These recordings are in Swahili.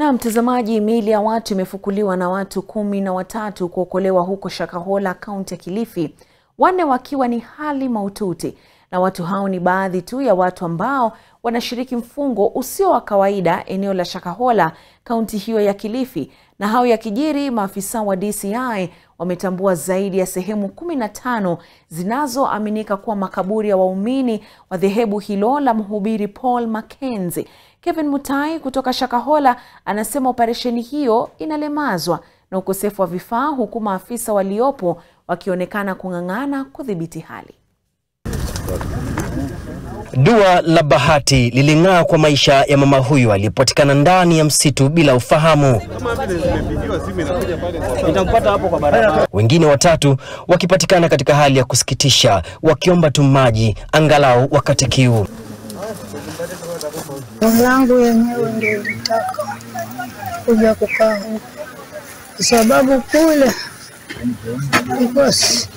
Na mtazamaji, miili ya watu imefukuliwa na watu kumi na watatu kuokolewa huko Shakahola, kaunti ya Kilifi, wanne wakiwa ni hali mahututi. Na watu hao ni baadhi tu ya watu ambao wanashiriki mfungo usio wa kawaida eneo la Shakahola, kaunti hiyo ya Kilifi. Na hao yakijiri, maafisa wa DCI wametambua zaidi ya sehemu kumi na tano zinazoaminika kuwa makaburi ya waumini wa dhehebu hilo la mhubiri Paul Mackenzie. Kevin Mutai kutoka Shakahola anasema operesheni hiyo inalemazwa na ukosefu wa vifaa huku maafisa waliopo wakionekana kung'ang'ana kudhibiti hali. Dua la bahati liling'aa kwa maisha ya mama huyu aliyepatikana ndani ya msitu bila ufahamu. Wengine watatu wakipatikana katika hali ya kusikitisha, wakiomba tu maji angalau wakati kiu. Roho yangu yenyewe ndio ilitaka kuja kukaa huku kwa sababu kule bikosi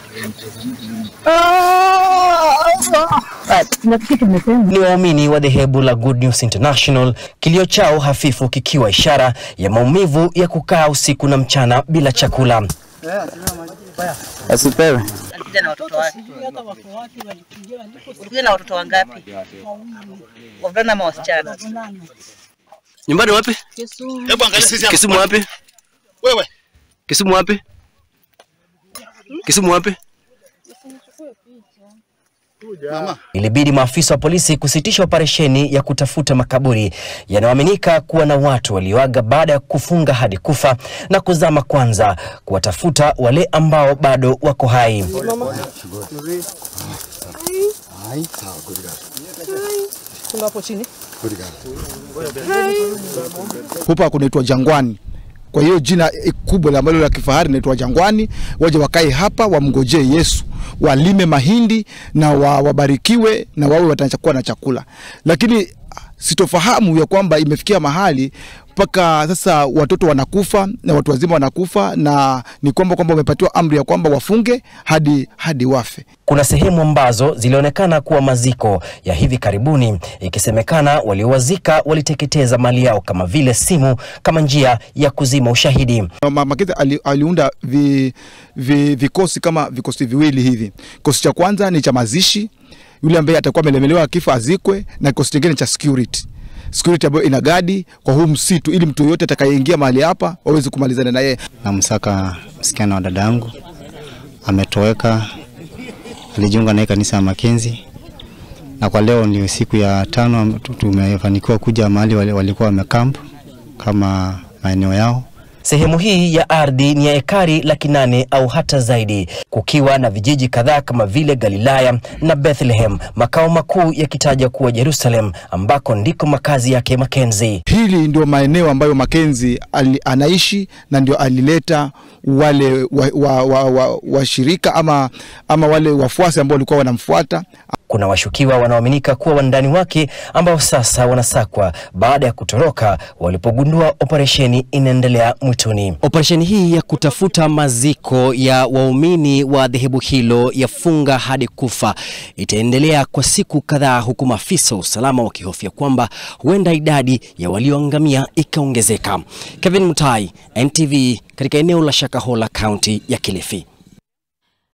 Ni waumini wa dhehebu la Good News International, kilio chao hafifu kikiwa ishara ya maumivu ya kukaa usiku na mchana bila chakula. Asipewe. Alikuja na watoto wake. Ulikuja na watoto wangapi? Wavulana ama wasichana? Nyumbani wapi? Hebu angalia sisi hapa. Kisumu wapi? Wewe. Kisumu wapi? Kisumu wapi? Mama. Ilibidi maafisa wa polisi kusitisha operesheni ya kutafuta makaburi yanayoaminika kuwa na watu walioaga baada ya kufunga hadi kufa na kuzama kwanza kuwatafuta wale ambao bado wako hai. Hupa kunaitwa Jangwani. Kwa hiyo jina kubwa ambalo la kifahari linaitwa Jangwani. Waje wakae hapa, wamngojee Yesu, walime mahindi na wa, wabarikiwe na wawe watakuwa na chakula. Lakini sitofahamu ya kwamba imefikia mahali mpaka sasa watoto wanakufa na watu wazima wanakufa, na ni kwamba kwamba wamepatiwa amri ya kwamba wafunge hadi hadi wafe. Kuna sehemu ambazo zilionekana kuwa maziko ya hivi karibuni, ikisemekana waliowazika waliteketeza mali yao kama vile simu kama njia ya kuzima ushahidi. Mama Makete ali, aliunda vi, vi, vikosi kama vikosi viwili hivi. Kikosi cha kwanza ni cha mazishi, yule ambaye atakuwa amelemelewa akifa azikwe, na kikosi kingine cha security security ambayo ina gadi kwa huu msitu, ili mtu yoyote atakayeingia mahali hapa waweze kumalizana na yeye. Namsaka msichana wa dada yangu ametoweka, alijiunga naye kanisa ya Makenzi, na kwa leo ndio siku ya tano tumefanikiwa kuja mahali wali- walikuwa wamekamp kama maeneo yao. Sehemu hii ya ardhi ni ya ekari laki nane au hata zaidi, kukiwa na vijiji kadhaa kama vile Galilaya na Bethlehem, makao makuu yakitaja kuwa Jerusalem, ambako ndiko makazi yake Makenzi. Hili ndio maeneo ambayo Makenzi ali, anaishi na ndio alileta wale washirika wa, wa, wa, washirika ama, ama wale wafuasi ambao walikuwa wanamfuata. Kuna washukiwa wanaoaminika kuwa wandani wake ambao sasa wanasakwa baada ya kutoroka walipogundua operesheni inaendelea mwituni. Operesheni hii ya kutafuta maziko ya waumini wa dhehebu hilo ya funga hadi kufa itaendelea kwa siku kadhaa, huku maafisa wa usalama wakihofia kwamba huenda idadi ya walioangamia ikaongezeka. Kevin Mutai, NTV, katika eneo la Shakahola, kaunti ya Kilifi.